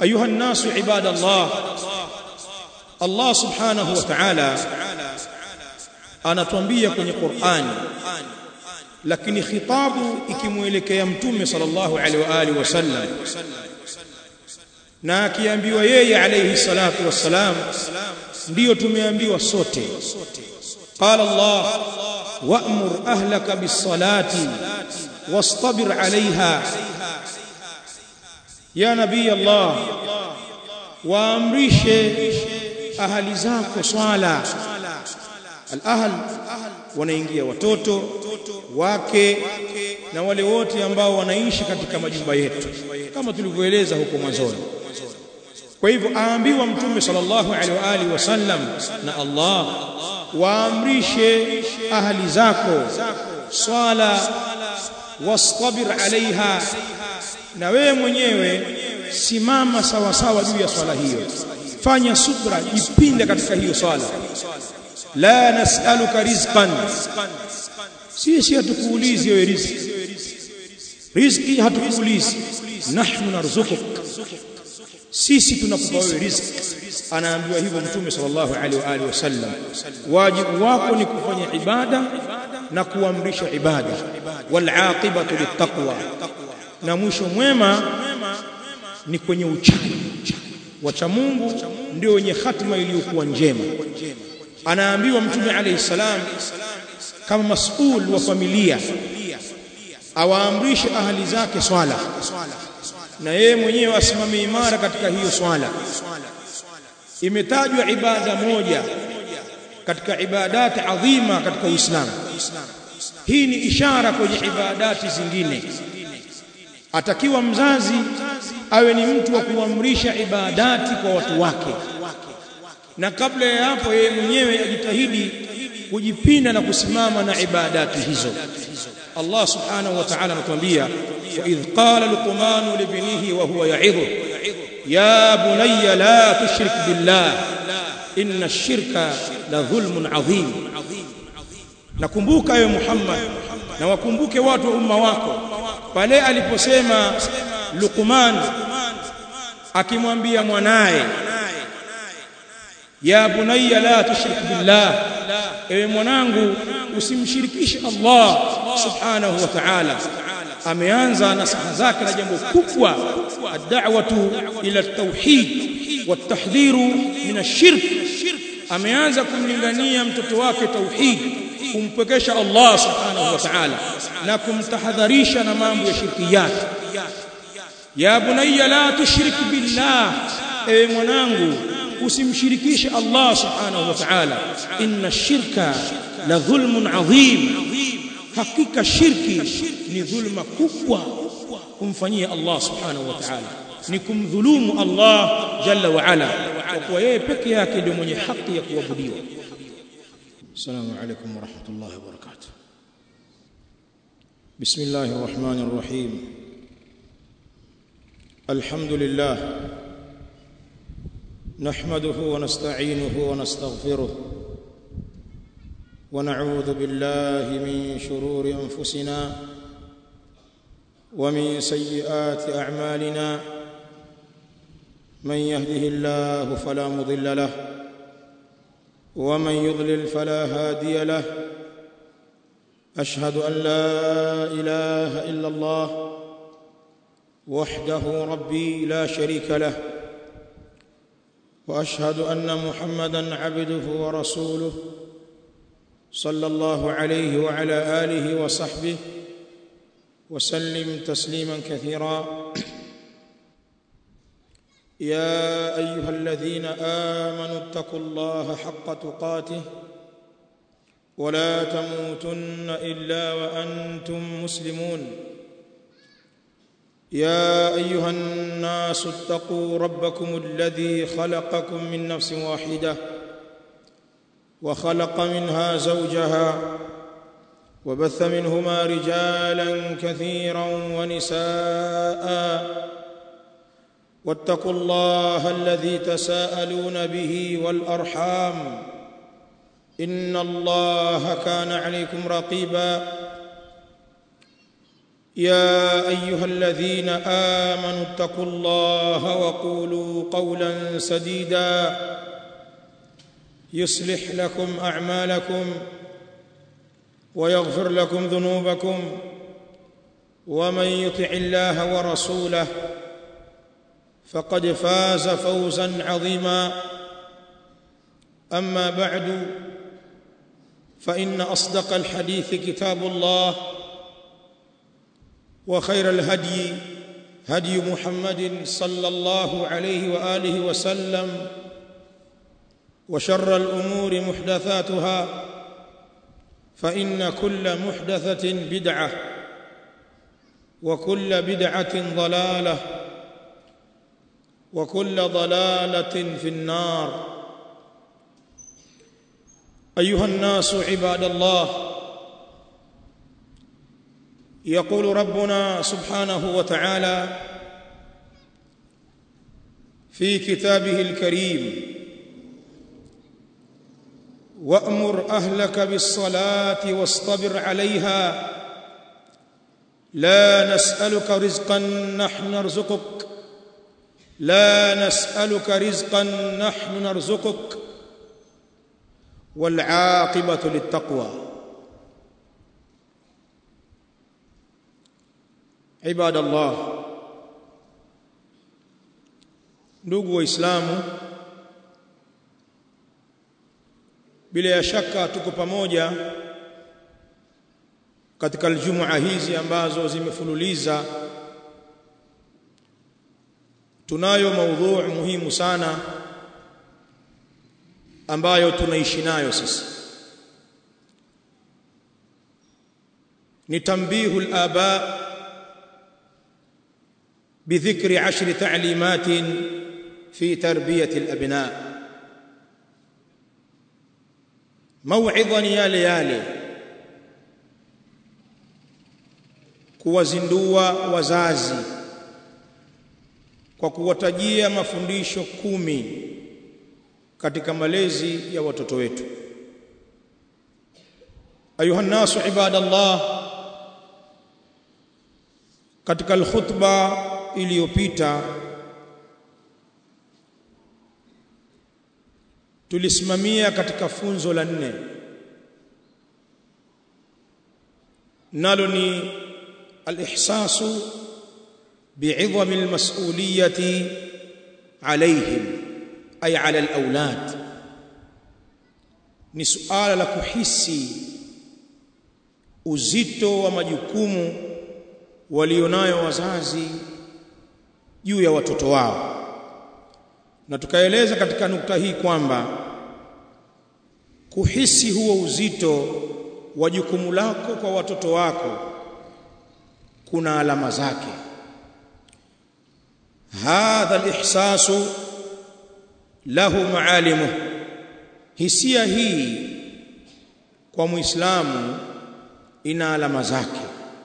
ayuha nnasu ibadallah Allah subhanahu wa ta'ala anatuambia kwenye Qur'ani lakini khitabu ikimwelekea mtume sallallahu alaihi wa alihi wasallam na akiambiwa yeye alayhi salatu wassalam ndiyo tumeambiwa sote qala Allah wa'mur ahlaka bis-salati wastabir 'alayha ya nabii Allah waamrishe ahali zako swala al-ahl wanaingia watoto wake na wale wote ambao wanaishi katika majumba yetu kama tulivyoeleza huko mwanzoni kwa hivyo aambiwa mtume sallallahu alaihi wa alihi wasallam na Allah waamrishe ahli zako swala wastabir alaiha na wewe mwenyewe simama sawa sawa juu ya swala hiyo fanya subra jipinde katika hiyo swala la nas'aluka rizqan sisi hatukuulizi wewe riziki riziki hatukuulizi nahnu narzuquk sisi tunakupa wewe riziki anaambiwa hivyo mtume sallallahu alaihi wa alihi wasallam wajibu wako ni kufanya ibada na kuamrisha ibada wal aqibatu littaqwa na mwisho mwema ni kwenye uchaji wacha Mungu ndio wenye hatima iliyokuwa njema anaambiwa mtume alayhi salam kama masul wa familia awaamrishe ahali zake swala na yeye mwenyewe asimame imara katika hiyo swala imetajwa ibada moja katika ibadati adhima katika Uislamu hii ni ishara kwenye ibadati zingine atakiwa mzazi awe ni mtu wa kuamrisha ibadati kwa watu wake na kabla ya hapo yeye mwenyewe ajitahidi kujipinda na kusimama na ibadati hizo Allah subhanahu wa ta'ala anatuambia wa idh qala luqman libnihi wa huwa ya'idhu ya bunayya la tushrik billah inna ash-shirka la dhulmun adhim nakumbuka ewe Muhammad na wakumbuke watu wa umma wako pale aliposema Luqman akimwambia mwanaye ya bunayya la tushrik billah ewe mwanangu usimshirikishe Allah subhanahu wa ta'ala ameanza nasaha zake na jambo kubwa ad-da'watu ila at-tauhid wat-tahdhiru min ash-shirk ameanza kumlingania mtoto wake tauhid kumpekesha Allah subhanahu wa ta'ala na kumtahadharisha na mambo ya shirkiyat ya bunayya la tushrik billah ewe mwanangu usimshirikishe Allah subhanahu wa ta'ala inna shirka la dhulmun adhim hakika shirki ni dhulma kubwa kumfanyia Allah subhanahu wa ta'ala ni kumdhulumu Allah jalla wa ala kwa kuwa yeye peke yake ndio mwenye haki ya kuabudiwa السلام عليكم ورحمة الله وبركاته بسم الله الرحمن الرحيم الحمد لله نحمده ونستعينه ونستغفره ونعوذ بالله من شرور أنفسنا ومن سيئات أعمالنا من يهده الله فلا مضل له ومن يضلل فلا هادي له اشهد ان لا اله الا الله وحده ربي لا شريك له واشهد ان محمدا عبده ورسوله صلى الله عليه وعلى اله وصحبه وسلم تسليما كثيرا يا ايها الذين امنوا اتقوا الله حق تقاته ولا تموتن الا وانتم مسلمون يا ايها الناس اتقوا ربكم الذي خلقكم من نفس واحده وخلق منها زوجها وبث منهما رجالا كثيرا ونساء واتقوا الله الذي تساءلون به والارحام ان الله كان عليكم رقيبا يا ايها الذين امنوا اتقوا الله وقولوا قولا سديدا يصلح لكم اعمالكم ويغفر لكم ذنوبكم ومن يطع الله ورسوله فقد فاز فوزا عظيما اما بعد فان اصدق الحديث كتاب الله وخير الهدي هدي محمد صلى الله عليه واله وسلم وشر الامور محدثاتها فان كل محدثه بدعه وكل بدعه ضلاله وكل ضلاله في النار ايها الناس عباد الله يقول ربنا سبحانه وتعالى في كتابه الكريم وامر اهلك بالصلاه واصطبر عليها لا نسالك رزقا نحن نرزقك لا نسالك رزقا نحن نرزقك والعاقبه للتقوى عباد الله ndugu waislamu bila ya shaka tuko pamoja katika aljumua hizi ambazo zimefululiza tunayo maudhui muhimu sana ambayo tunaishi nayo sisi ni tambihu al-aba بذكر عشر تعليمات في تربيه الابناء موعظا yale yale kuwazindua wazazi kwa kuwatajia mafundisho kumi katika malezi ya watoto wetu ayuha nasu ibadallah katika alkhutba iliyopita tulisimamia katika funzo la nne nalo ni alihsasu bi'idhami almas'uliyati alayhim ay ala alawlad ni suala la kuhisi uzito wa majukumu walionayo wazazi juu ya watoto wao na tukaeleza katika nukta hii kwamba kuhisi huo uzito wa jukumu lako kwa watoto wako kuna alama zake hadha alihsasu lahu maalimu hisia hii kwa muislamu ina alama zake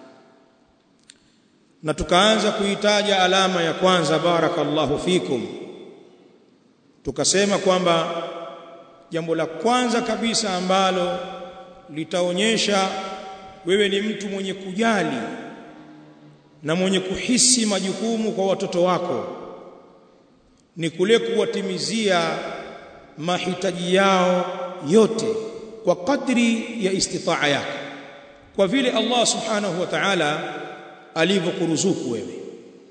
na tukaanza kuitaja alama ya kwanza barakallahu fikum tukasema kwamba jambo la kwanza kabisa ambalo litaonyesha wewe ni mtu mwenye kujali na mwenye kuhisi majukumu kwa watoto wako ni kule kuwatimizia mahitaji yao yote kwa kadri ya istitaa yako kwa vile Allah subhanahu wa ta'ala alivyokuruzuku wewe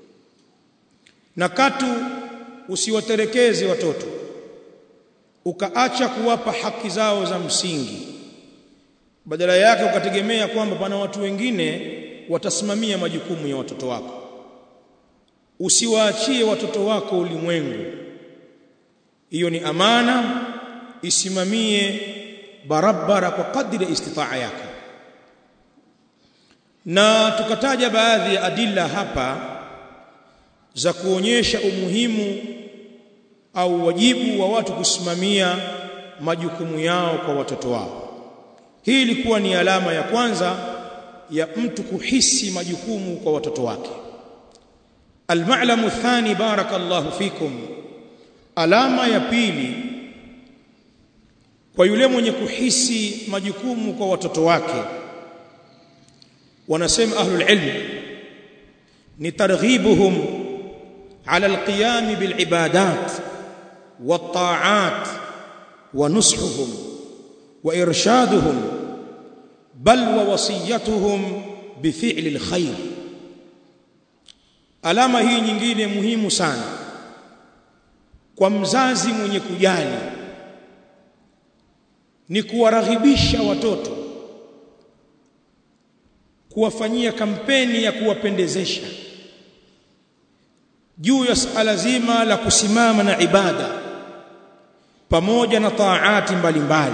na katu usiwaterekeze watoto ukaacha kuwapa haki zao za msingi badala yake ukategemea kwamba pana watu wengine watasimamia majukumu ya watoto wako usiwaachie watoto wako ulimwengu hiyo ni amana isimamie barabara kwa kadri ya istitaa yako na tukataja baadhi ya adilla hapa za kuonyesha umuhimu au wajibu wa watu kusimamia majukumu yao kwa watoto wao hii ilikuwa ni alama ya kwanza ya mtu kuhisi majukumu kwa watoto wake alma'lamu thani barakallahu fikum alama ya pili kwa yule mwenye kuhisi majukumu kwa watoto wake wanasema ahlul ilm ni targhibuhum ala alqiyam bilibadat والطاعات ونصحهم وارشادهم بل ووصيتهم بفعل الخير alama hii nyingine muhimu sana kwa mzazi mwenye kujali ni kuwaraghibisha watoto kuwafanyia kampeni ya kuwapendezesha juu ya suala zima la kusimama na ibada pamoja na taati mbalimbali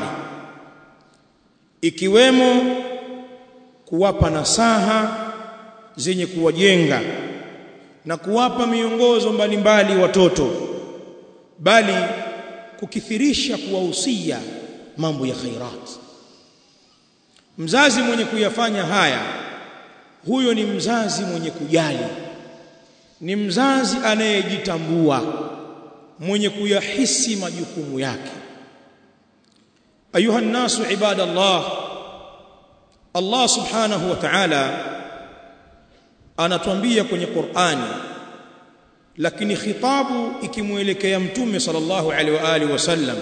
ikiwemo kuwapa nasaha zenye kuwajenga na kuwapa miongozo mbalimbali watoto bali kukithirisha kuwahusia mambo ya khairat mzazi mwenye kuyafanya haya huyo ni mzazi mwenye kujali ni mzazi anayejitambua mwenye kuyahisi majukumu yake ayuha nasu ibadallah Allah subhanahu wa ta'ala anatuambia kwenye Qur'ani lakini khitabu ikimuelekea mtume sallallahu alaihi wa alihi wasallam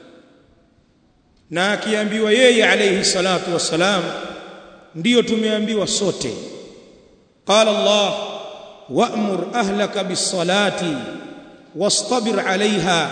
na akiambiwa yeye alayhi salatu wassalam ndiyo tumeambiwa sote qala Allah wa'mur ahlaka bis-salati wastabir 'alayha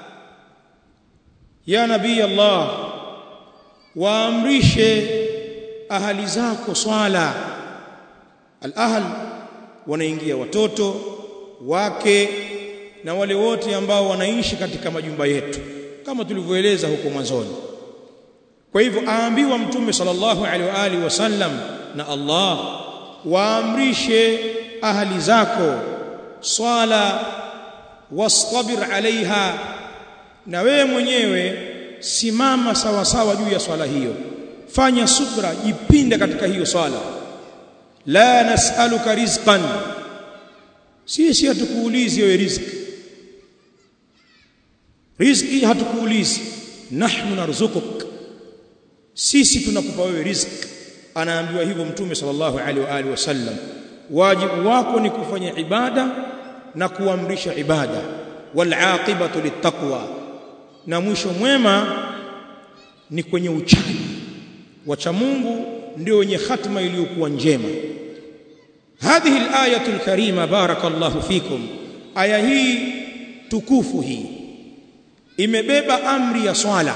ya nabii Allah waamrishe ahali zako swala al-ahl wanaingia watoto wake na wale wote ambao wanaishi katika majumba yetu kama tulivyoeleza huko mwanzoni kwa hivyo aambiwa mtume sallallahu alaihi wa alihi wasallam na Allah waamrishe ahali zako swala wastabir alaiha na wewe mwenyewe simama sawa sawa juu ya swala hiyo fanya subra jipinde katika hiyo swala la nas'aluka rizqan sisi hatukuulizi wewe riziki riziki hatukuulizi nahnu narzuquk sisi tunakupa wewe riziki anaambiwa hivyo mtume sallallahu alaihi wa alihi wasallam wajibu wako ni kufanya ibada na kuamrisha ibada wal aqibatu littaqwa na mwisho mwema ni kwenye uchaji wacha Mungu ndio wenye hatima iliyokuwa njema hadhihi al-ayatu al-karima barakallahu fikum aya hii tukufu hii imebeba amri ya swala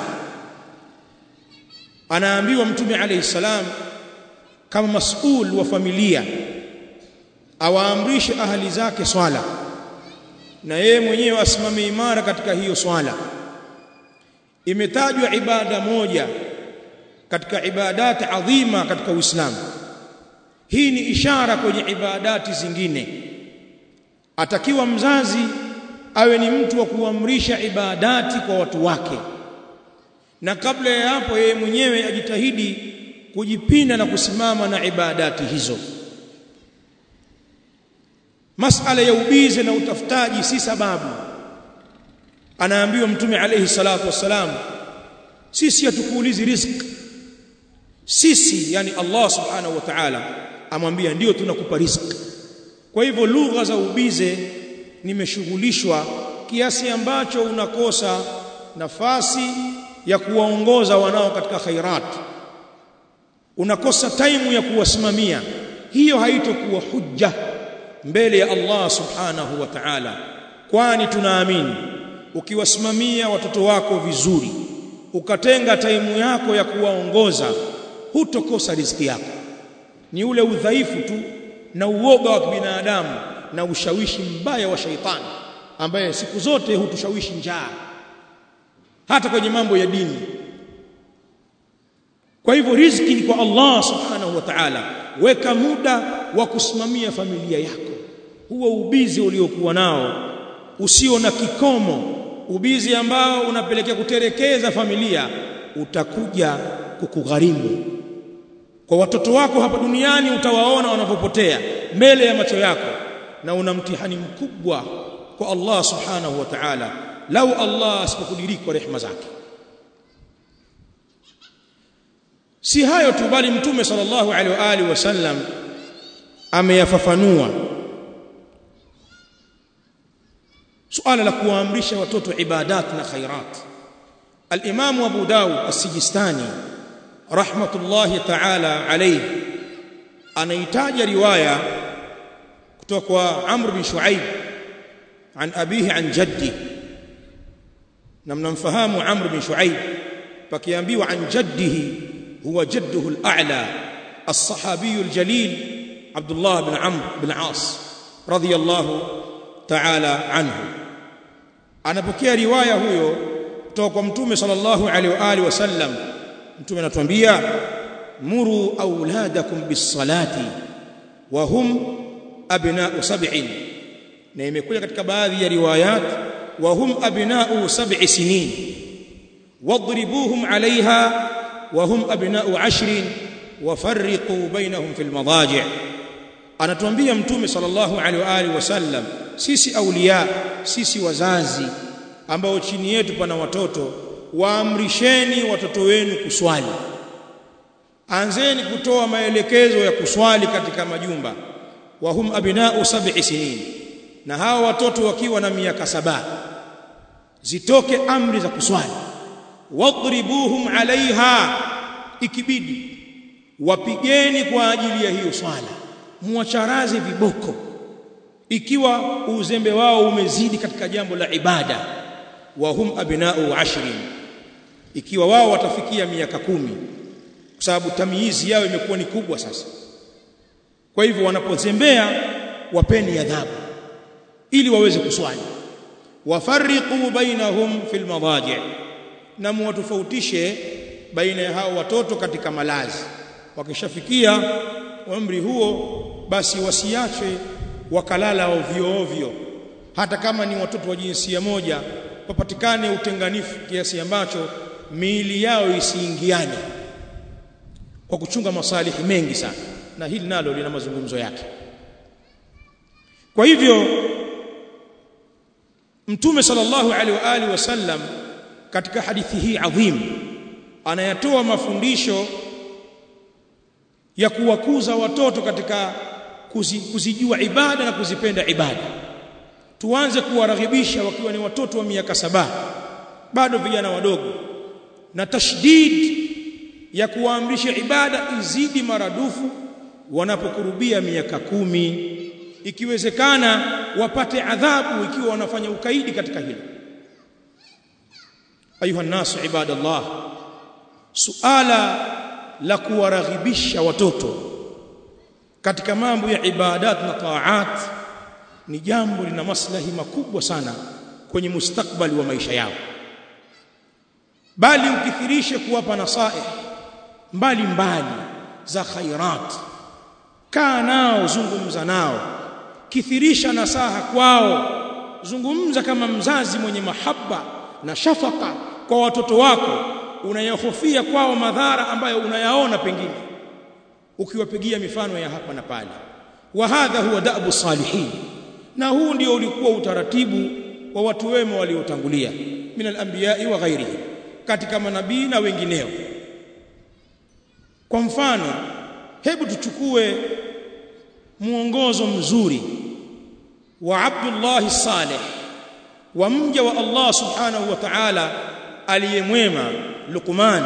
anaambiwa mtume alayhi salam kama mas'ul wa familia awaamrishe ahali zake swala na yeye mwenyewe asimame imara katika hiyo swala imetajwa ibada moja katika ibadati adhima katika Uislamu hii ni ishara kwenye ibadati zingine atakiwa mzazi awe ni mtu wa kuamrisha ibadati kwa watu wake na kabla ya hapo yeye mwenyewe ajitahidi kujipinda na kusimama na ibadati hizo masala ya ubize na utafutaji si sababu anaambiwa mtume alayhi salatu wassalam sisi hatukuulizi riziki sisi yani Allah subhanahu wa ta'ala amwambia ndio tunakupa riziki kwa hivyo lugha za ubize nimeshughulishwa kiasi ambacho unakosa nafasi ya kuwaongoza wanao katika khairat unakosa taimu ya kuwasimamia hiyo haitokuwa hujja mbele ya Allah subhanahu wa ta'ala kwani tunaamini ukiwasimamia watoto wako vizuri ukatenga taimu yako ya kuwaongoza hutokosa riziki yako ni ule udhaifu tu na uoga wa kibinadamu na ushawishi mbaya wa shaitani ambaye siku zote hutushawishi njaa hata kwenye mambo ya dini kwa hivyo riziki ni kwa Allah subhanahu wa ta'ala weka muda wa kusimamia familia yako huo ubizi uliokuwa nao usio na kikomo ubizi ambao unapelekea kuterekeza familia utakuja kukugharimu kwa watoto wako hapa duniani utawaona wanavyopotea mbele ya macho yako na una mtihani mkubwa kwa Allah subhanahu wa ta'ala lau Allah asipokudiriki kwa rehema zake si hayo tu bali mtume sallallahu alaihi wa alihi wasallam ameyafafanua suala la kuwaamrisha watoto ibadat na khairat al-Imam Abu Dawud as-Sijistani rahmatullahi ta'ala alayhi anaitaja riwaya kutoka kwa Amr bin Shuaib an abihi an jaddi na mnamfahamu Amr bin Shuaib pakiambiwa an jaddihi huwa jadduhu al-a'la as-sahabi al-jalil Abdullah bin Amr bin As radiyallahu ta'ala anhu anapokea riwaya huyo kutoka kwa mtume sallallahu alaihi wa alihi wasallam mtume anatuambia muru auladakum bis-salati wa hum abna'u sab'in na imekuja katika baadhi ya riwayat wa hum abna'u sab'i sinin wadribuhum 'alayha wa hum abna'u 'ashrin wa farriqu bainahum fil madaji' anatuambia mtume sallallahu alaihi wa alihi wasallam sisi aulia sisi wazazi ambao chini yetu pana watoto waamrisheni watoto wenu kuswali anzeni kutoa maelekezo ya kuswali katika majumba wa hum abna'u sab'i sinin na hawa watoto wakiwa na miaka saba zitoke amri za kuswali wadribuhum alaiha ikibidi wapigeni kwa ajili ya hiyo swala muwacharaze viboko ikiwa uzembe wao umezidi katika jambo la ibada wa hum abna'u ashrin ikiwa wao watafikia miaka kumi kwa sababu tamyizi yao imekuwa ni kubwa sasa kwa hivyo wanapozembea wapeni adhabu ili waweze kuswali wafarriqu bainahum fil madaji' na muwatofautishe baina ya hao watoto katika malazi wakishafikia umri huo basi wasiache wakalala ovyo ovyo hata kama ni watoto wa jinsia moja papatikane utenganifu kiasi ambacho miili yao isiingiane kwa kuchunga masalihi mengi sana na hili nalo lina mazungumzo yake kwa hivyo mtume sallallahu alaihi wa alihi wasallam katika hadithi hii adhim anayatoa mafundisho ya kuwakuza watoto katika kuzi, kuzijua ibada na kuzipenda ibada tuanze kuwaraghibisha wakiwa ni watoto wa miaka saba bado vijana wadogo na tashdid ya kuwaamrisha ibada izidi maradufu wanapokurubia miaka kumi ikiwezekana wapate adhabu ikiwa wanafanya ukaidi katika hilo ayuha nasu ibadallah suala la kuwaraghibisha watoto katika mambo ya ibadat na taat ni jambo lina maslahi makubwa sana kwenye mustakbali wa maisha yao bali ukithirishe kuwapa nasaih mbali mbali za khairat kaa nao zungumza nao kithirisha nasaha kwao zungumza kama mzazi mwenye mahaba na shafaka kwa watoto wako unayahofia kwao madhara ambayo unayaona pengine ukiwapigia mifano ya hapa na pale wa hadha huwa da'bu salihin na huu ndio ulikuwa utaratibu wa watu wema waliotangulia min al-anbiya'i wa ghairihi katika manabii na wengineo kwa mfano hebu tuchukue muongozo mzuri wa Abdullah Saleh wa mja wa Allah subhanahu wa ta'ala aliyemwema Luqman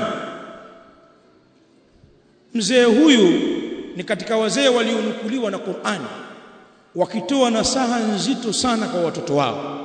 mzee huyu ni katika wazee walionukuliwa na Qur'an wakitoa nasaha nzito sana kwa watoto wao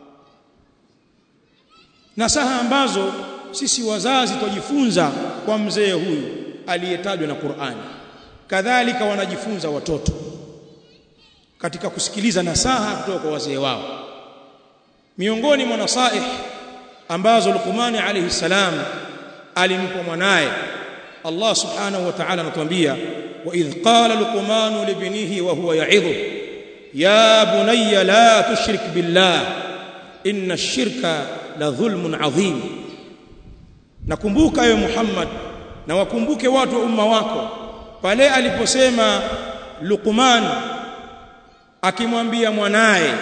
nasaha ambazo sisi wazazi tujifunza kwa mzee huyu aliyetajwa na Qur'an kadhalika wanajifunza watoto katika kusikiliza nasaha kutoka kwa wazee wao miongoni mwa nasaih ambazo Luqman alayhi salam alimpa mwanaye Allah subhanahu wa ta'ala anatuambia wa idh qala luqman libnihi wa huwa ya'idhu ya bunayya la tushrik billah inna ash-shirka la dhulmun adhim nakumbuka ewe Muhammad na wakumbuke watu wa umma wako pale aliposema Luqman akimwambia mwanaye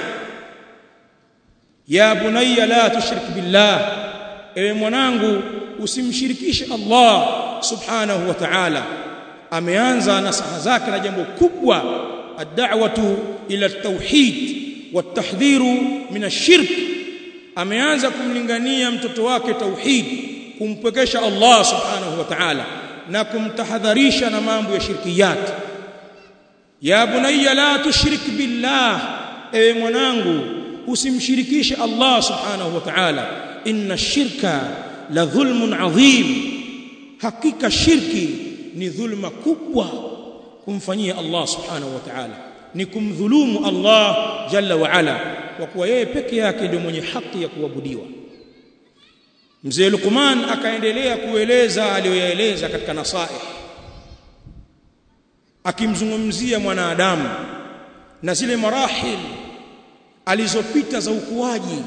ya bunayya la tushrik billah ewe mwanangu usimshirikishe Allah subhanahu wa ta'ala ameanza nasaha zake na jambo kubwa ad-da'watu ila at-tauhid watahdhiru min ashirk ameanza kumlingania mtoto wake tauhid kumpwekesha Allah subhanahu wa ta'ala na kumtahadharisha na mambo ya shirkiyat ya bunayya la tushrik billah ewe mwanangu usimshirikishe Allah subhanahu wa ta'ala inna shirka la dhulmun adhim hakika shirki ni dhulma kubwa kumfanyia Allah subhanahu wa ta'ala ni kumdhulumu Allah jalla wa ala kwa kuwa yeye peke yake ndio mwenye haki ya kuabudiwa mzee Luqman akaendelea kueleza aliyoyaeleza katika nasaih akimzungumzia mwanadamu na zile marahil alizopita za ukuaji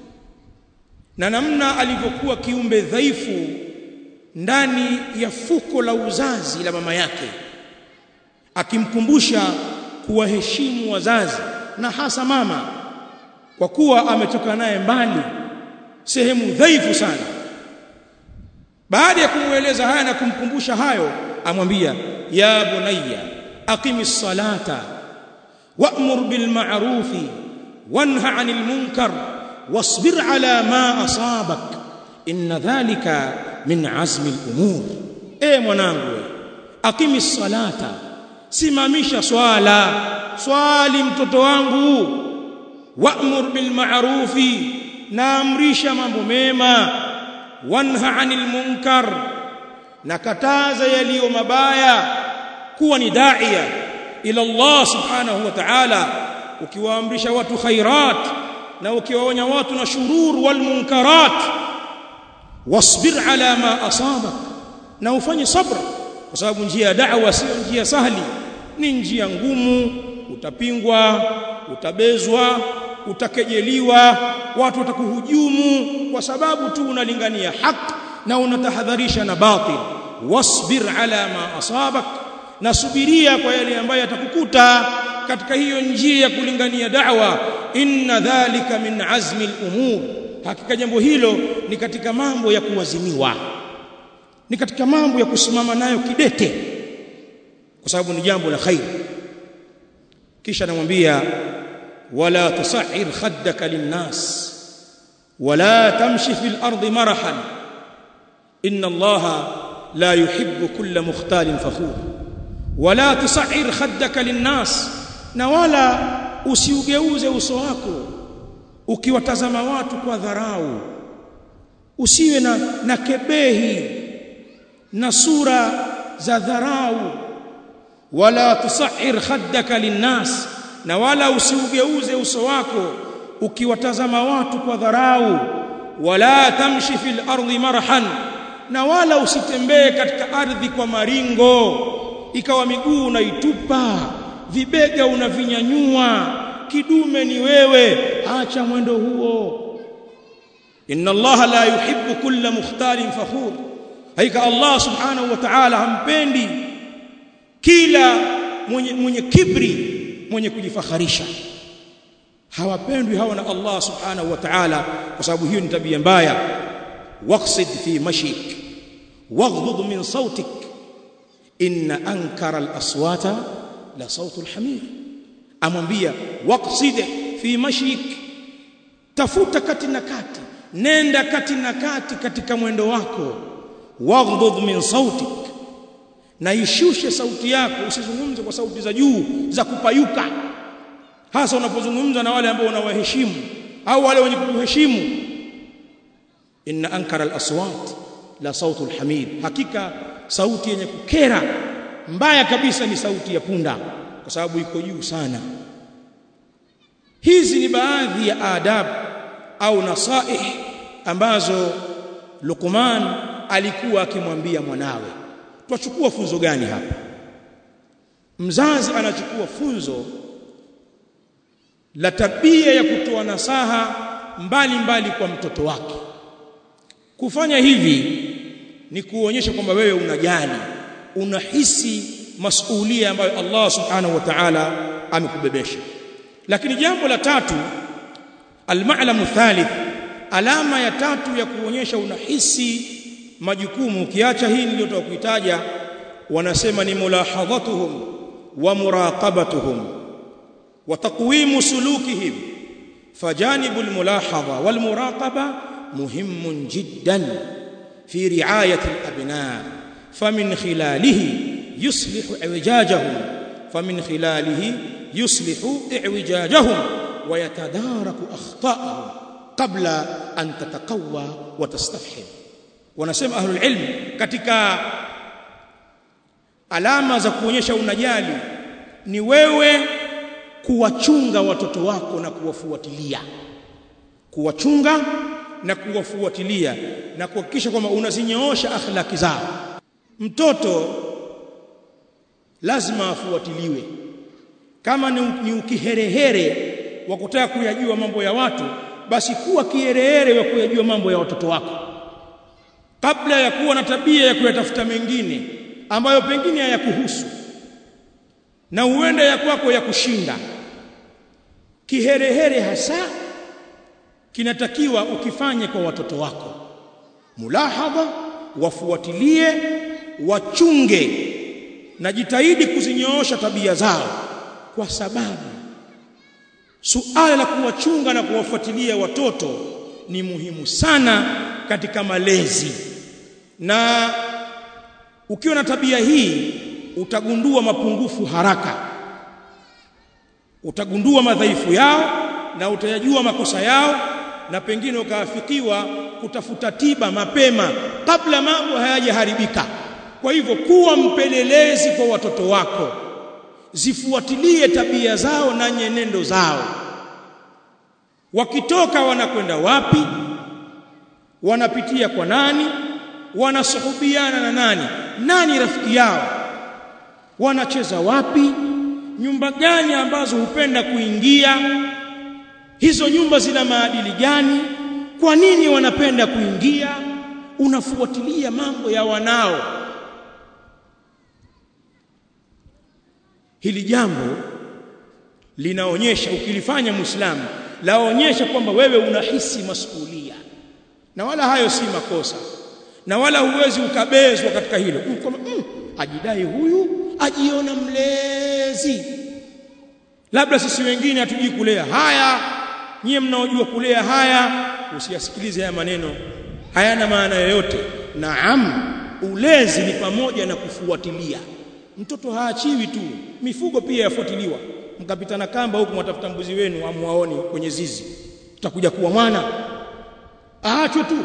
na namna alivyokuwa kiumbe dhaifu ndani ya fuko la uzazi la mama yake akimkumbusha kuwaheshimu wazazi na hasa mama kwa kuwa ametoka naye mbali sehemu dhaifu sana baada ya kumueleza haya na kumkumbusha hayo amwambia ya bunayya aqimis salata wa'mur bil ma'rufi wanha 'anil munkar wasbir 'ala ma asabak inna dhalika min 'azmi al umur e mwanangu aqimis salata simamisha swala swali mtoto wangu wa'mur bil ma'rufi naamrisha mambo mema wanha 'anil munkar nakataza yaliyo mabaya kuwa ni daia ila Allah subhanahu wa ta'ala ukiwaamrisha watu khairat na ukiwaonya watu na shurur wal munkarat wasbir ala ma asabak na ufanye sabra kwa sababu njia ya da'wa sio njia sahli ni njia ngumu utapingwa utabezwa utakejeliwa watu watakuhujumu kwa sababu tu unalingania haki na unatahadharisha na batil wasbir ala ma asabak na subiria kwa yale ambayo yatakukuta katika hiyo njia ya kulingania da'wa inna dhalika min azmi al-umur hakika jambo hilo ni katika mambo ya kuwazimiwa ni katika mambo ya kusimama nayo kidete kwa sababu ni jambo la khair kisha namwambia wala tusahhir khaddaka linnas wala tamshi fil ardi marahan inna allaha la yuhibbu kulla mukhtalin fakhur wala tusahhir khaddaka linnas na wala usiugeuze uso wako ukiwatazama watu kwa dharau usiwe na, na kebehi na sura za dharau wala tusahhir khaddaka linnas na wala usiugeuze uso wako ukiwatazama watu kwa dharau wala tamshi fil ardi marhan na wala usitembee katika ardhi kwa maringo ikawa miguu unaitupa vibega unavinyanyua kidume ni wewe acha mwendo huo inna allaha la yuhibbu kulla mukhtalin fakhur haika allah subhanahu wa ta'ala hampendi kila mwenye, mwenye kibri mwenye kujifakharisha hawapendwi hawa na Allah subhanahu wa ta'ala kwa sababu hiyo ni tabia mbaya waqsid fi mashik waghdud min sautik inna ankara al-aswata la sautu al-hamir amwambia waqsid fi mashik tafuta kati na kati nenda kati na kati katika mwendo wako waghdud min sautik na ishushe sauti yako usizungumze kwa sauti za juu za kupayuka hasa unapozungumza na wale ambao unawaheshimu au wale wenye kukuheshimu inna ankara al-aswat la sautu al-hamid hakika sauti yenye kukera mbaya kabisa ni sauti ya punda kwa sababu iko juu sana hizi ni baadhi ya adab au nasaih ambazo Luqman alikuwa akimwambia mwanawe twachukua funzo gani hapa mzazi anachukua funzo la tabia ya kutoa nasaha mbali mbali kwa mtoto wake kufanya hivi ni kuonyesha kwamba wewe unajali unahisi masuhulia ambayo Allah subhanahu wa ta'ala amekubebesha lakini jambo la tatu alma'lamu thalith alama ya tatu ya kuonyesha unahisi majukumu ukiacha hii niliyotoka kuitaja wanasema ni mulahadhatuhum wa muraqabatuhum wa taqwimu sulukihim فجانب الملاحظة والمراقبة مهم جدا في رعاية الأبناء فمن خلاله يصلح اعوجاجهم فمن خلاله يصلح اعوجاجهم ويتدارك أخطاءهم قبل أن تتقوى وتستفحم wanasema ahlul ilm katika alama za kuonyesha unajali ni wewe kuwachunga watoto wako na kuwafuatilia kuwachunga na kuwafuatilia na kuhakikisha kwamba unazinyoosha akhlaki zao mtoto lazima afuatiliwe kama ni, ni ukiherehere wa kutaka kuyajua mambo ya watu basi kuwa kiherehere wa kuyajua mambo ya watoto wako kabla ya kuwa na tabia ya kuyatafuta mengine ambayo pengine hayakuhusu na huenda ya kwako ya kushinda kiherehere hasa kinatakiwa ukifanye kwa watoto wako mulahadha wafuatilie wachunge na jitahidi kuzinyoosha tabia zao kwa sababu suala la kuwachunga na kuwafuatilia watoto ni muhimu sana katika malezi na ukiwa na tabia hii utagundua mapungufu haraka utagundua madhaifu yao na utayajua makosa yao na pengine ukaafikiwa kutafuta tiba mapema kabla mambo hayajaharibika kwa hivyo kuwa mpelelezi kwa watoto wako zifuatilie tabia zao na nyenendo zao wakitoka wanakwenda wapi wanapitia kwa nani wanasuhubiana na nani nani rafiki yao wanacheza wapi nyumba gani ambazo hupenda kuingia hizo nyumba zina maadili gani kwa nini wanapenda kuingia unafuatilia mambo ya wanao hili jambo linaonyesha ukilifanya muislamu laonyesha kwamba wewe unahisi masuhulia na wala hayo si makosa na wala huwezi ukabezwa katika hilo kama mm, ajidai huyu ajiona mlezi labda sisi wengine hatujui kulea haya nyie mnaojua kulea haya usiyasikilize haya maneno hayana maana yoyote naam ulezi ni pamoja na kufuatilia mtoto haachiwi tu mifugo pia yafuatiliwa mkapitana kamba huku mwatafuta mbuzi wenu amwaoni kwenye zizi tutakuja kuwa mwana aachwe tu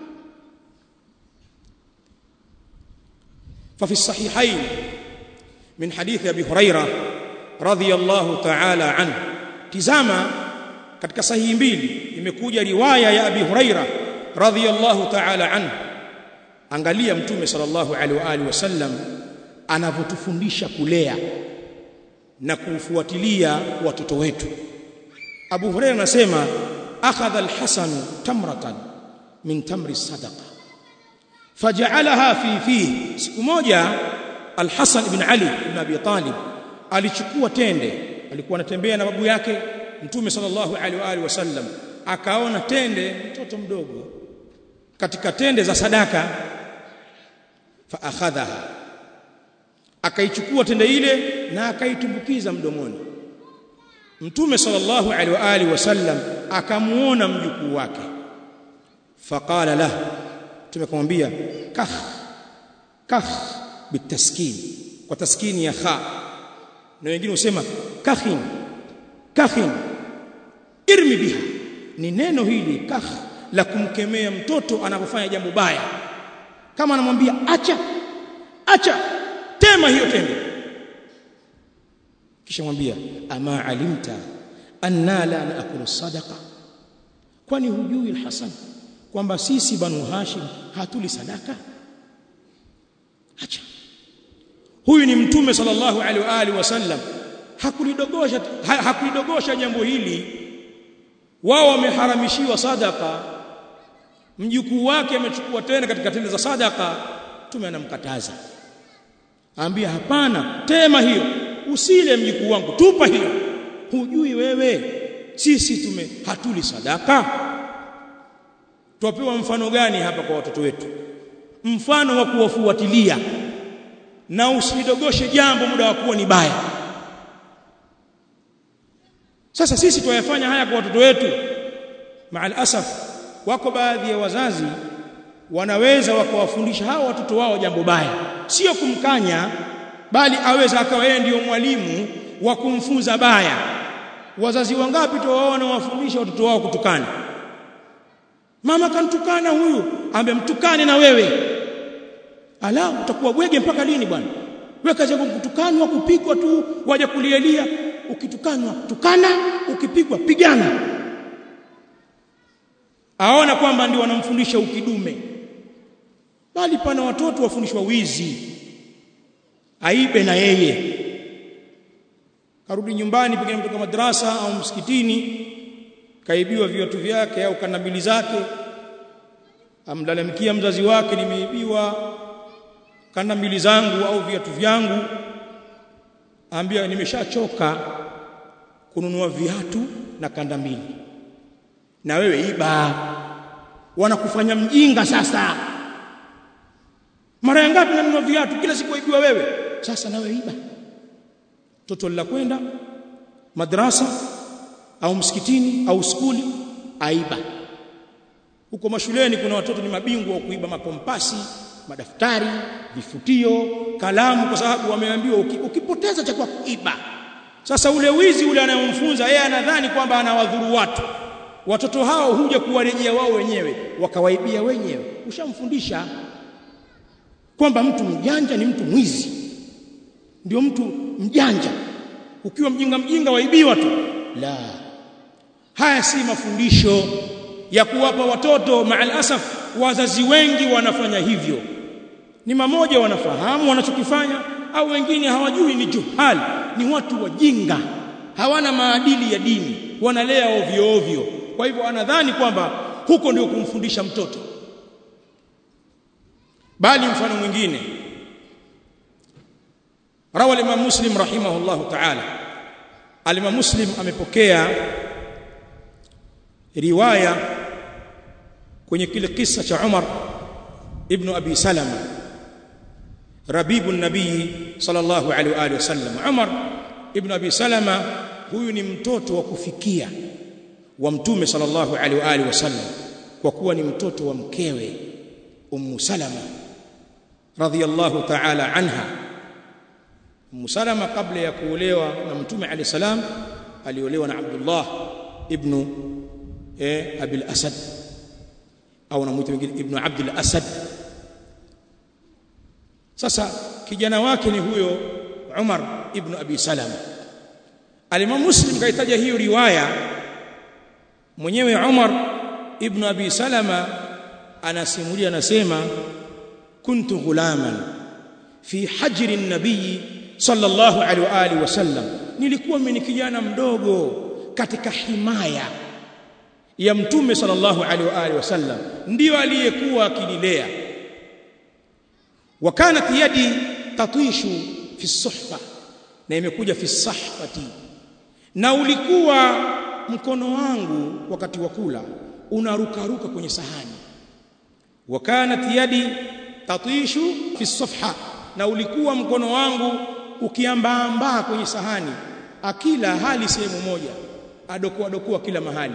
ففي الصحيحين من حديث ابي هريره رضي الله تعالى عنه tizama katika sahihi mbili imekuja riwaya ya abi huraira radhiyallahu ta'ala anhu angalia mtume sallallahu alaihi wa alihi wasallam anavyotufundisha kulea na kufuatilia watoto wetu Abu Hurairah anasema akhadha al-Hasan tamratan min tamri sadaqa faj'alaha fi fihi siku moja al-Hasan ibn Ali ibn Abi Talib alichukua tende alikuwa anatembea na babu yake Mtume sallallahu alaihi wa alihi wasallam akaona tende mtoto mdogo katika tende za sadaka fa akhadhaha akaichukua tende ile na akaitumbukiza mdomoni Mtume sallallahu alaihi wa alihi wasallam akamuona mjukuu wake faqala la tumekumwambia kah kah bitaskin kwa taskini ya kha na wengine husema kakhin kakhin irmi biha ni neno hili kakh la kumkemea mtoto anapofanya jambo baya kama anamwambia acha acha tema hiyo tende kisha mwambia ama alimta anna la naakulu sadaqa kwani hujui alhasan kwamba sisi banu hashim hatuli sadaka acha huyu ni mtume sallallahu alaihi wa alihi wasallam hakulidogosha ha, hakulidogosha jambo hili wao wameharamishiwa sadaka mjukuu wake amechukua tena katika tende za sadaka tume anamkataza ambia hapana tema hiyo usile mjukuu wangu tupa hiyo hujui wewe sisi tume hatuli sadaka tuwapewa mfano gani hapa kwa watoto wetu mfano wa kuwafuatilia na usidogoshe jambo muda wa kuwa ni baya sasa sisi tuyafanya haya kwa watoto wetu maal asaf wako baadhi ya wazazi wanaweza wakawafundisha hao watoto wao jambo baya sio kumkanya bali aweza akawa yeye ndiyo mwalimu wa kumfunza baya wazazi wangapi tu wao wanawafundisha watoto wao kutukana mama kantukana huyu amemtukane na wewe ala utakuwa bwege mpaka lini bwana wewe kazi yako kutukanwa kupigwa tu waje kulielia ukitukanwa tukana ukipigwa pigana aona kwamba ndio wanamfundisha ukidume bali pana watoto wafundishwa wizi aibe na yeye karudi nyumbani pengine kutoka madrasa au msikitini kaibiwa viatu vyake au kanabili zake amlalamikia mzazi wake nimeibiwa kanabili zangu au viatu vyangu ambia nimeshachoka kununua viatu na kanda mbili na wewe iba wanakufanya mjinga sasa mara ngapi nanunua viatu kila siku waibiwa wewe sasa nawe iba toto la kwenda madrasa au msikitini au skuli aiba huko mashuleni kuna watoto ni mabingwa wa kuiba makompasi madaftari vifutio kalamu kwa sababu wameambiwa ukipoteza cha kwa kuiba sasa ule wizi ule anayomfunza yeye anadhani kwamba anawadhuru watu watoto hao huja kuwarejea wao wenyewe wakawaibia wenyewe ushamfundisha kwamba mtu mjanja ni mtu mwizi ndio mtu mjanja ukiwa mjinga mjinga waibiwa tu la haya si mafundisho ya kuwapa watoto maal asaf wazazi wengi wanafanya hivyo ni mamoja wanafahamu wanachokifanya au wengine hawajui ni juhal ni watu wajinga hawana maadili ya dini wanalea ovyo ovyo kwa hivyo anadhani kwamba huko ndio kumfundisha mtoto bali mfano mwingine rawa al-imam muslim rahimahullah ta'ala al-imam muslim amepokea riwaya kwenye kile kisa cha Umar ibn Abi Salama rabibu nabii sallallahu alaihi wa alihi wasallam Umar ibn Abi Salama huyu ni mtoto wa kufikia wa mtume sallallahu alaihi wa alihi wasallam kwa kuwa ni mtoto wa mkewe ummu Salama radhiyallahu ta'ala anha ummu Salama kabla ya kuolewa na mtume alayhi salam aliolewa na Abdullah ibn eh Abil Asad au namuita wengine ibn Abdul Asad sasa kijana wake ni huyo Umar ibn Abi Salama Al-Imam Muslim kaitaja hiyo riwaya mwenyewe Umar ibn Abi Salama anasimulia anasema kuntu ghulaman fi hajri an-nabiy sallallahu alaihi wa alihi wasallam nilikuwa mimi kijana mdogo katika himaya ya mtume sallallahu alaihi wa alihi wasallam ndio aliyekuwa akinilea wakanat yadi tatishu fi suhfa na imekuja fi sahfati na ulikuwa mkono wangu wakati wa kula unarukaruka kwenye sahani wakanat yadi tatishu fi safha na ulikuwa mkono wangu ukiambaambaa kwenye sahani akila hali sehemu moja adokoa dokoa kila mahali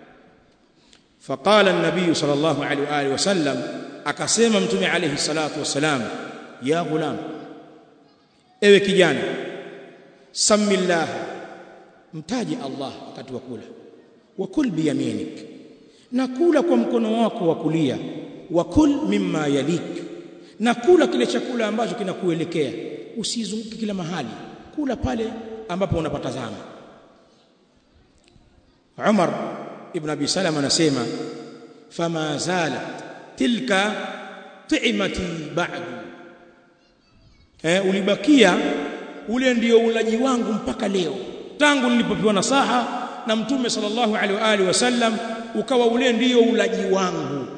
فقال النبي صلى الله عليه واله وسلم akasema mtume alayhi salatu wasalam ya ghulam ewe kijana samillah mtaji Allah wakati wa kula wa kul biyaminik na kula kwa mkono wako wa kulia wa kul mimma yalik na kula kile chakula ambacho kinakuelekea usizunguke kila mahali kula pale ambapo unapatazama Umar ibn Abi Salama anasema fama zalat tilka ti'mati ba'du eh ulibakia ule ndio ulaji wangu mpaka leo tangu nilipopewa nasaha na mtume sallallahu alaihi wa alihi wasallam ukawa ule ndio ulaji wangu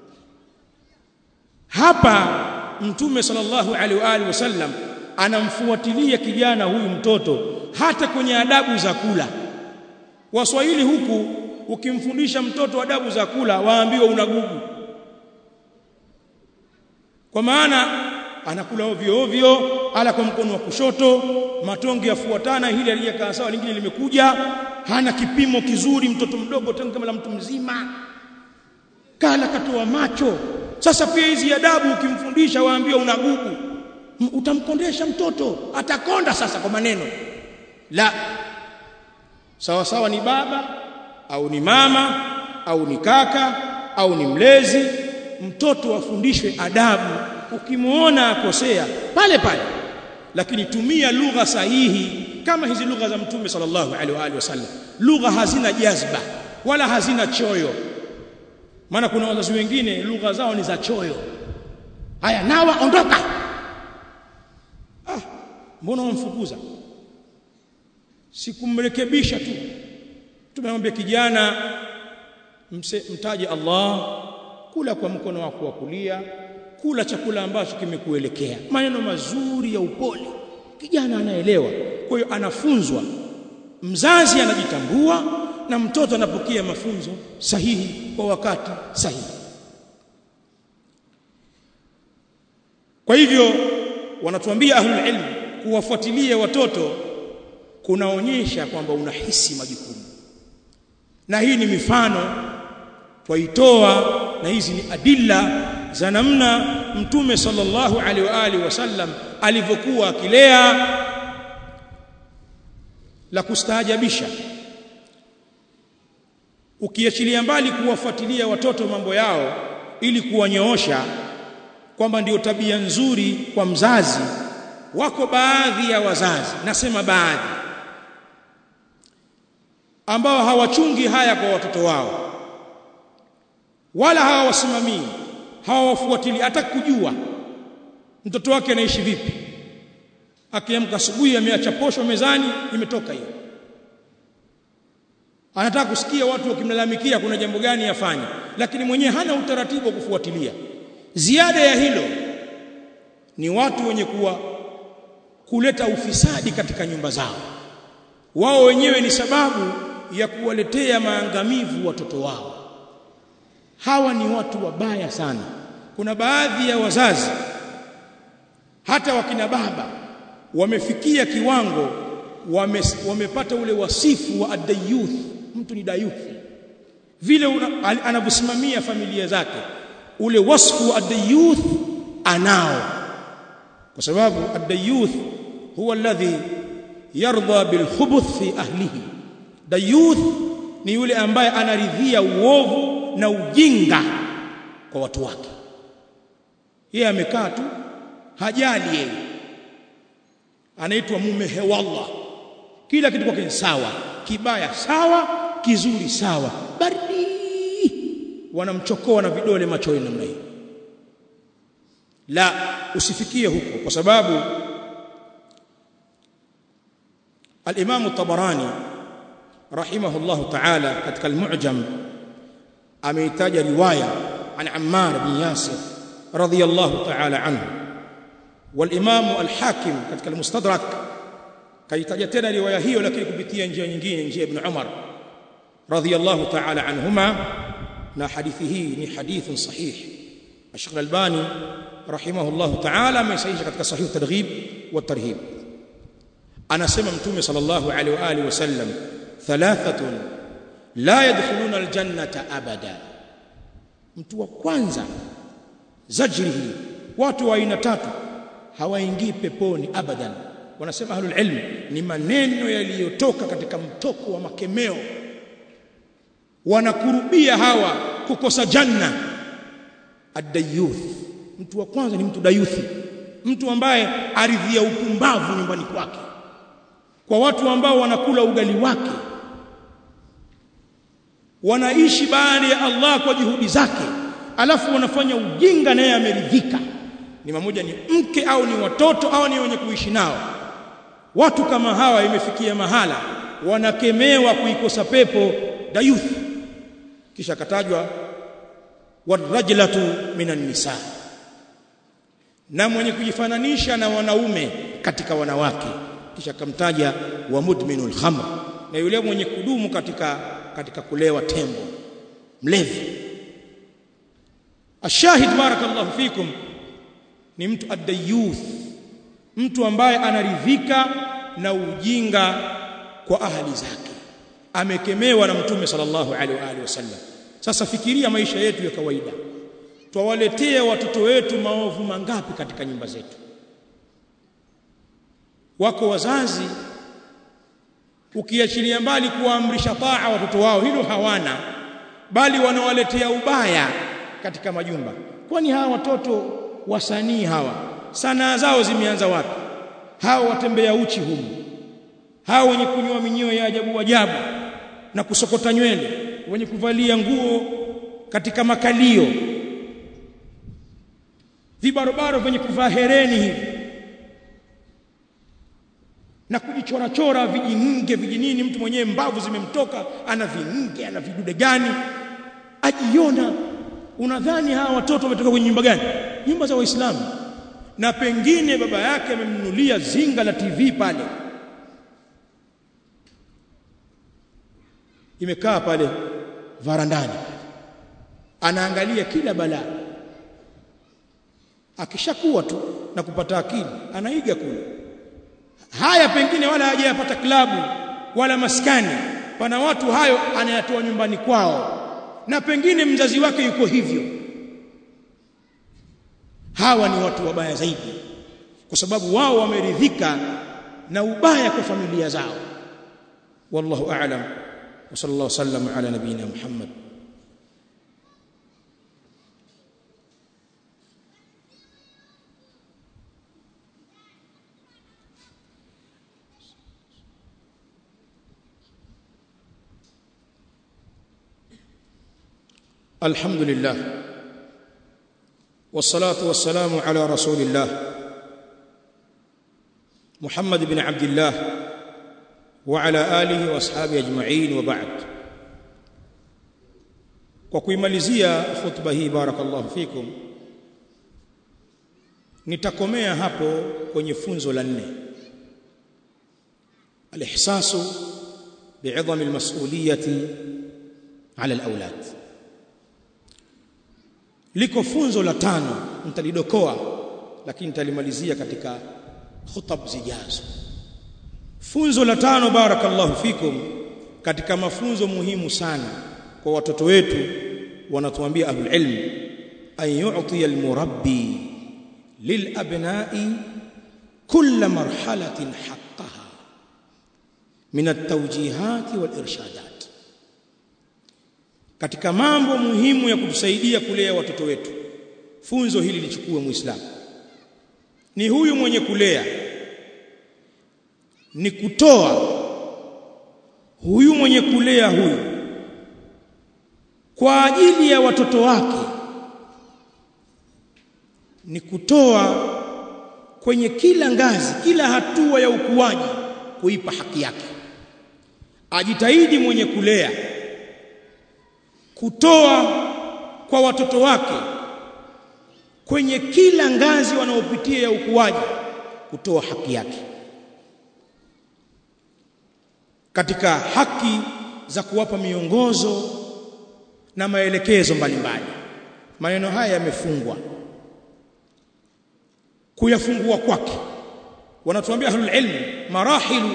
hapa mtume sallallahu alaihi wa alihi wasallam anamfuatilia kijana huyu mtoto hata kwenye adabu za kula waswahili huku ukimfundisha mtoto adabu za kula waambiwa unagugu kwa maana anakula ovyo ovyo ala kwa mkono wa kushoto matonge yafuatana hili aliyekaa sawa lingine limekuja hana kipimo kizuri mtoto mdogo tangu kama la mtu mzima kala katoa macho sasa pia hizi adabu ukimfundisha waambia unagugu utamkondesha mtoto atakonda sasa kwa maneno la sawa sawa ni baba au ni mama au ni kaka au ni mlezi mtoto afundishwe adabu ukimuona akosea pale pale lakini tumia lugha sahihi kama hizi lugha za mtume sallallahu alaihi wa alihi wasallam lugha hazina jazba wala hazina choyo maana kuna wazazi wengine lugha zao ni za choyo haya nawa ondoka ah mbona wamfukuza sikumrekebisha tu tumemwambia kijana mse, mtaje Allah kula kwa mkono wako wa kulia kula chakula ambacho kimekuelekea maneno mazuri ya upole kijana anaelewa kwa hiyo anafunzwa mzazi anajitambua na mtoto anapokea mafunzo sahihi kwa wakati sahihi kwa hivyo wanatuambia ahlul ilm kuwafuatilia watoto kunaonyesha kwamba unahisi majukumu na hii ni mifano twaitoa na hizi ni adilla za namna mtume sallallahu alaihi wa alihi wasallam alivyokuwa akilea la kustaajabisha ukiachilia mbali kuwafuatilia watoto mambo yao ili kuwanyoosha kwamba ndio tabia nzuri kwa mzazi wako baadhi ya wazazi nasema baadhi ambao hawachungi haya kwa watoto wao wala hawawasimamii hawawafuatilii hata kujua mtoto wake anaishi vipi akiamka asubuhi ameacha posho mezani imetoka hiyo anataka kusikia watu wakimlalamikia kuna jambo gani yafanye lakini mwenyewe hana utaratibu wa kufuatilia ziada ya hilo ni watu wenye kuwa kuleta ufisadi katika nyumba zao wao wenyewe ni sababu ya kuwaletea maangamivu watoto wao hawa ni watu wabaya sana kuna baadhi ya wazazi hata wakina baba wamefikia kiwango wame, wamepata ule wasifu wa adayuth mtu ni dayuthi vile anavyosimamia familia zake ule wasfu wa adayuth anao kwa sababu adayuth huwa alladhi yarda bilkhubuth fi ahlihi dayuth ni yule ambaye anaridhia uovu na ujinga kwa watu wake yeye amekaa tu hajali yeye anaitwa mume hewallah kila kitu kwake sawa kibaya sawa kizuri sawa baridi wanamchokoa na vidole machoni namna hii la usifikie huko kwa sababu al-Imam at-Tabarani rahimahullah ta'ala katika al-Mu'jam ameitaja riwaya an Ammar bin Yasir radiyallahu ta'ala anhu wal-Imam al-Hakim katika al-Mustadrak kaitaja tena riwaya hiyo lakini kupitia njia nyingine njia ibn Umar radiyallahu ta'ala anhuma na hadithi hii ni hadithun sahih Sheikh Al-Albani rahimahullahu ta'ala amesahihisha katika sahih targhib wa tarhib anasema mtume sallallahu alaihi wa alihi wasallam thalathatun la yadkhuluna aljannata abada mtu wa kwanza zajrihi watu wa aina tatu hawaingii peponi abadan wanasema ahlul ilm ni maneno yaliyotoka katika mtoko wa makemeo wanakurubia hawa kukosa janna ad-dayuth mtu wa kwanza ni mtu dayuthi mtu ambaye aridhia upumbavu nyumbani kwake kwa watu ambao wanakula ugali wake wanaishi baada ya Allah kwa juhudi zake alafu wanafanya ujinga naye ameridhika ni mamoja ni mke au ni watoto au ni wenye kuishi nao watu kama hawa imefikia mahala wanakemewa kuikosa pepo dayuth kisha katajwa warajlatu minan nisa na mwenye kujifananisha na wanaume katika wanawake kisha kamtaja wa mudminul khamr na yule mwenye kudumu katika katika kulewa tembo mlevi ashahid barakallahu fikum ni mtu adayuth mtu ambaye anaridhika na ujinga kwa ahali zake amekemewa na mtume sallallahu alaihi wa alihi wasallam sasa fikiria maisha yetu ya kawaida twawaletea watoto wetu maovu mangapi katika nyumba zetu wako wazazi ukiachilia mbali kuamrisha taa watoto wao hilo hawana bali wanawaletea ubaya katika majumba kwani hawa watoto wasanii hawa sanaa zao zimeanza wapi hawa watembea uchi humu hawa wenye kunywa minyoo ya ajabu ajabu na kusokota nywele wenye kuvalia nguo katika makalio vibarobaro vyenye kuvaa hereni hivi na kujichorachora vijinge vijinini mtu mwenyewe mbavu zimemtoka ana vinge ana vidude gani ajiona unadhani hawa watoto wametoka kwenye nyumba gani nyumba za waislamu na pengine baba yake amemnunulia zinga la TV pale imekaa pale varandani anaangalia kila balaa akishakuwa tu na kupata akili anaiga kule haya pengine wala hajayapata klabu wala maskani pana watu hayo anayatoa nyumbani kwao na pengine mzazi wake yuko hivyo hawa ni watu wabaya zaidi kwa sababu wao wameridhika na ubaya kwa familia zao wallahu a'lam wa sallallahu sallam ala nabiyina muhammad الحمد لله والصلاه والسلام على رسول الله محمد بن عبد الله وعلى اله واصحابه اجمعين وبعد kwa kuimalizia khutba hii barakallahu fikum nitakomea hapo kwenye funzo la nne alihsasu bi'idham almas'uliyati 'ala alawlad liko funzo la tano nitalidokoa lakini nitalimalizia katika khutab zijazo funzo la tano barakallahu fikum katika mafunzo muhimu sana kwa watoto wetu wanatuambia ahlul ilm an yu'ti almurabbi lilabna'i kull marhalatin haqqaha min at-tawjihat wal-irshadat katika mambo muhimu ya kutusaidia kulea watoto wetu funzo hili lichukue muislamu ni huyu mwenye kulea ni kutoa huyu mwenye kulea huyu kwa ajili ya watoto wake ni kutoa kwenye kila ngazi kila hatua ya ukuaji kuipa haki yake ajitahidi mwenye kulea kutoa kwa watoto wake kwenye kila ngazi wanaopitia ya ukuaji kutoa haki yake katika haki za kuwapa miongozo na maelekezo mbalimbali maneno haya yamefungwa kuyafungua kwake wanatuambia ahlul ilm marahilu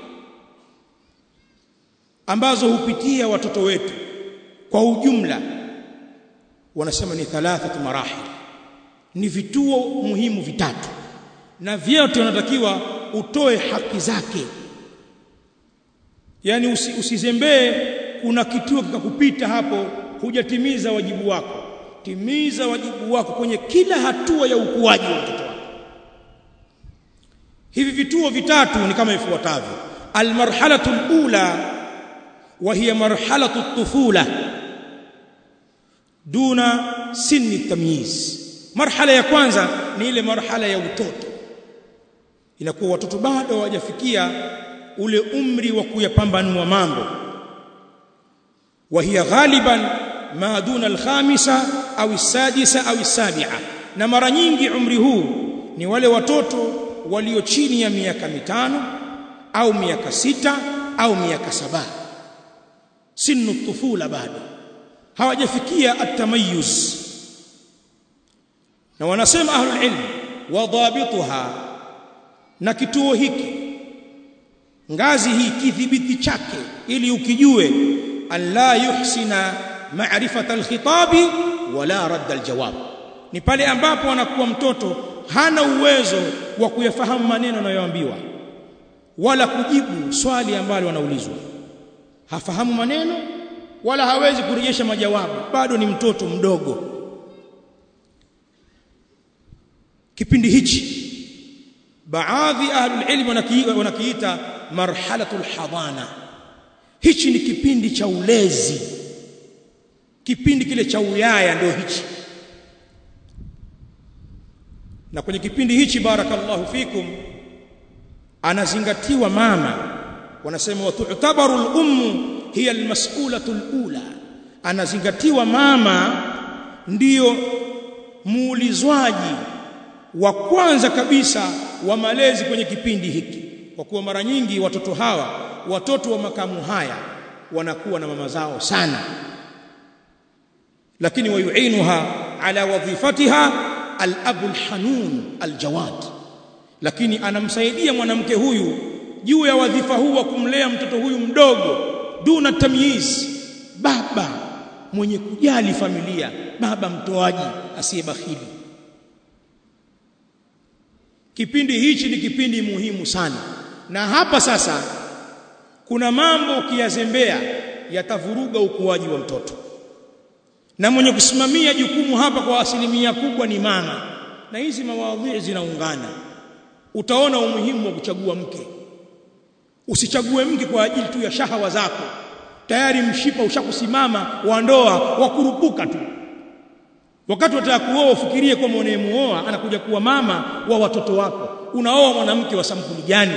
ambazo hupitia watoto wetu kwa ujumla wanasema ni thalathatu marahil ni vituo muhimu vitatu na vyote unatakiwa utoe haki zake yani usi, usizembee kuna kituo kikakupita hapo hujatimiza wajibu wako timiza wajibu wako kwenye kila hatua ya ukuaji wa mtoto wako hivi vituo vitatu ni kama ifuatavyo almarhalatu alula wa hiya marhalatu at-tufula duna sinni tamyiz marhala ya kwanza ni ile marhala ya utoto inakuwa watoto bado hawajafikia ule umri wa kuyapambanua mambo wa hiya ghaliban ma duna al-khamisa au as-sadisa au as-sabi'a na mara nyingi umri huu ni wale watoto walio chini ya miaka mitano au miaka sita au miaka saba sinu tufula bado hawajafikia at-tamayyuz na wanasema ahlul ilm wadhabituha na kituo hiki ngazi hii kidhibiti chake ili ukijue alla yuhsina ma'rifata alkhitabi wala radda aljawab ni pale ambapo anakuwa mtoto hana uwezo wa kuyafahamu maneno anayoambiwa wala kujibu swali ambalo anaulizwa hafahamu maneno wala hawezi kurejesha majawabu bado ni mtoto mdogo kipindi hichi baadhi ahlul ilm wanakiita marhalatul hadana hichi ni kipindi cha ulezi kipindi kile cha uyaya ndio hichi na kwenye kipindi hichi barakallahu fikum anazingatiwa mama wanasema watu'tabaru al-ummu hiya al-mas'ulatu al-ula anazingatiwa mama ndiyo muulizwaji wa kwanza kabisa wa malezi kwenye kipindi hiki kwa kuwa mara nyingi watoto hawa watoto wa makamu haya wanakuwa na mama zao sana lakini wayuinuha ala wadhifatiha al-abu al-hanun al-jawad lakini anamsaidia mwanamke huyu juu ya wadhifa huu wa kumlea mtoto huyu mdogo duna tamyiz baba mwenye kujali familia baba mtoaji asiyebakhili kipindi hichi ni kipindi muhimu sana na hapa sasa kuna mambo ukiyazembea yatavuruga ukuaji wa mtoto na mwenye kusimamia jukumu hapa kwa asilimia kubwa ni mama na hizi mawadhi zinaungana utaona umuhimu wa kuchagua mke usichague mke kwa ajili tu ya shahawa zako tayari mshipa ushakusimama wa ndoa wa kurupuka tu wakati wataka kuoa ufikirie kwa unayemuoa anakuja kuwa mama wa watoto wako unaoa mwanamke wa sampuli gani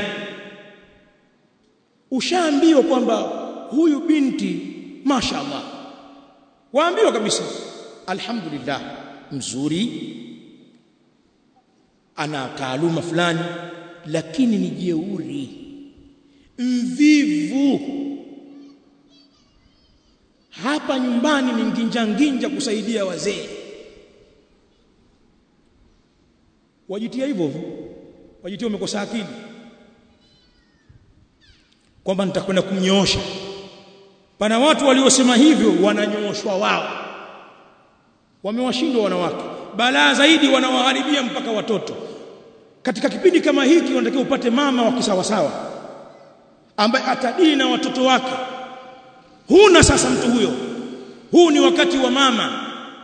ushaambiwa kwamba huyu binti mashaallah waambiwa kabisa alhamdulillah mzuri ana taaluma fulani lakini ni jeuri mvivu hapa nyumbani ni nginja nginja kusaidia wazee wajitia hivyo wajitia umekosa akili kwamba nitakwenda kumnyoosha pana watu waliosema hivyo wananyooshwa wao wamewashindwa wanawake balaa zaidi wanawaharibia mpaka watoto katika kipindi kama hiki unatakiwa upate mama wa kisawasawa ambaye atadili na watoto wake huna sasa mtu huyo huu ni wakati wa mama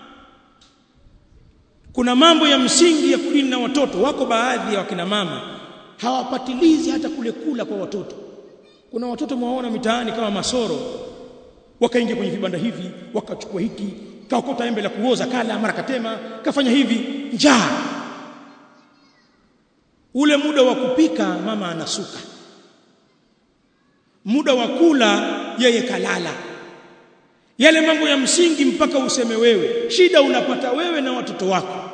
kuna mambo ya msingi ya kudili na watoto wako baadhi ya wakina mama hawapatilizi hata kule kula kwa watoto kuna watoto mwaona mitaani kama masoro wakaingia kwenye vibanda hivi wakachukua hiki kaokota embe la kuoza kala mara katema kafanya hivi njaa ule muda wa kupika mama anasuka muda wa kula yeye kalala yale mambo ya msingi mpaka useme wewe shida unapata wewe na watoto wako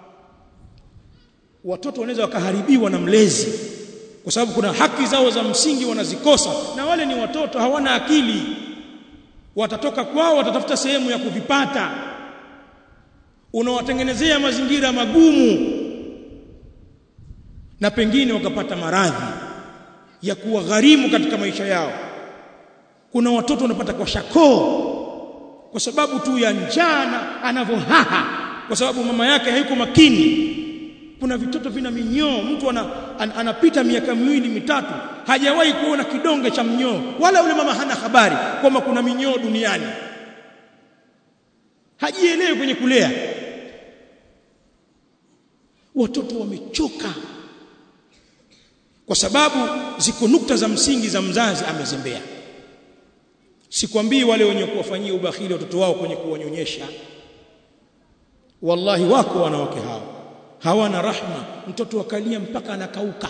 watoto wanaweza wakaharibiwa na mlezi kwa sababu kuna haki zao za msingi wanazikosa na wale ni watoto hawana akili watatoka kwao watatafuta sehemu ya kuvipata unawatengenezea mazingira magumu na pengine wakapata maradhi ya kuwa gharimu katika maisha yao kuna watoto wanapata kwa shakoo kwa sababu tu ya njaa anavyohaha kwa sababu mama yake haiko makini kuna vitoto vina minyoo mtu ana, an, anapita miaka miwili mitatu hajawahi kuona kidonge cha mnyoo wala yule mama hana habari kwamba kuna minyoo duniani hajielewi kwenye kulea watoto wamechoka kwa sababu ziko nukta za msingi za mzazi amezembea sikwambii wale wenye kuwafanyia ubakhili watoto wao kwenye kuwanyonyesha wallahi wako wanawake hao hawana rahma mtoto akalia mpaka anakauka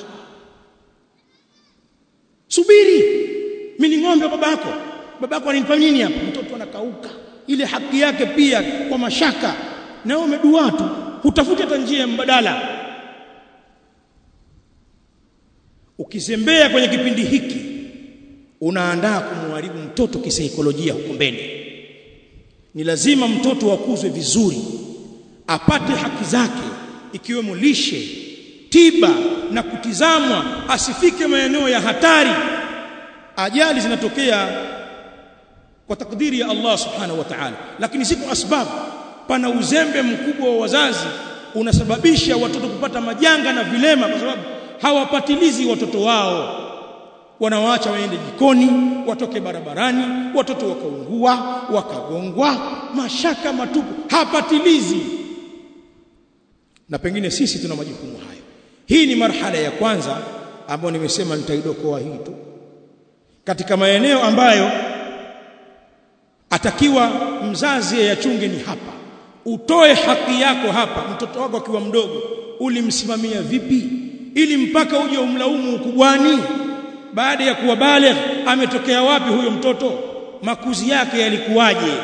subiri mimi ni ng'ombe babako babako ananipa nini hapa mtoto anakauka ile haki yake pia kwa mashaka na wewe umedua tu hutafuti hata njia mbadala ukizembea kwenye kipindi hiki unaandaa kumharibu mtoto kisaikolojia huko mbele ni lazima mtoto akuzwe vizuri apate haki zake ikiwemo lishe tiba na kutizamwa asifike maeneo ya hatari ajali zinatokea kwa takdiri ya Allah subhanahu wa ta'ala lakini si kwa sababu pana uzembe mkubwa wa wazazi unasababisha watoto kupata majanga na vilema kwa sababu hawapatilizi watoto wao wanawaacha waende jikoni watoke barabarani watoto wakaungua wakagongwa mashaka matupu hapatilizi na pengine sisi tuna majukumu hayo hii ni marhala ya kwanza ambayo nimesema nitaidokoa hii tu katika maeneo ambayo atakiwa mzazi ayachunge ni hapa utoe haki yako hapa mtoto wako akiwa mdogo ulimsimamia vipi ili mpaka uje umlaumu ukubwani baada ya kuwa baligh ametokea wapi huyo mtoto makuzi yake yalikuwaje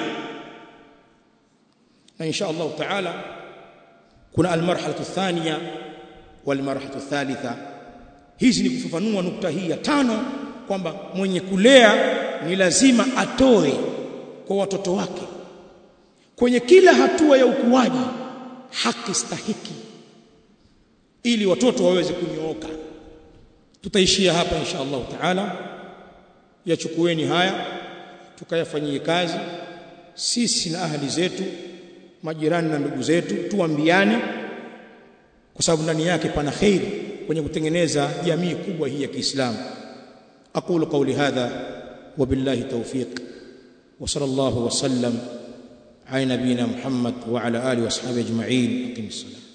na insha Allah taala kuna almarhalatu thania walmarhalatu thalitha hizi ni kufafanua nukta hii ya tano kwamba mwenye kulea ni lazima atoe kwa watoto wake kwenye kila hatua ya ukuaji haki stahiki ili watoto waweze kunyooka tutaishia hapa insha Allah taala yachukueni haya tukayafanyie kazi sisi na ahli zetu majirani na ndugu zetu tuambiane kwa sababu ndani yake pana khairi kwenye kutengeneza jamii kubwa hii ya Kiislamu aqulu qawli hadha wabillahi tawfiq wa sallallahu wa sallam ala nabina Muhammad wa ala alihi wa ashabihi ajma'in aqimis salam